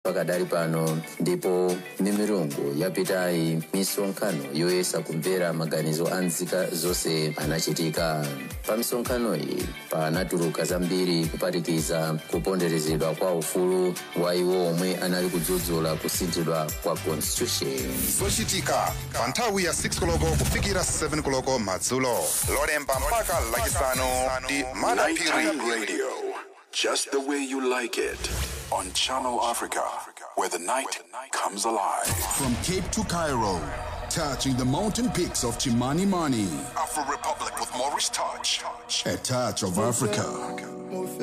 pakadali pano ndipo milungu yapitayi misonkhano yoyesa kumvera maganizo a nzika zonse anachitika pa misonkhano iyi panatuluka zambiri kuphatikiza kuponderezedwa kwa ufulu wa iwo omwe anali kudzudzula kusinthidwa kwa constitution zochitika pa nthawi ya 6 koloko kufikira 7 koloko madzulo lolemba mpaka lachisanu ndi madapiri Nighttime radio, just the way you like it, on Channel Africa, where the night comes alive. From Cape to Cairo, touching the mountain peaks of Chimanimani, Afro Republic with Maurice Touch. a touch of Africa.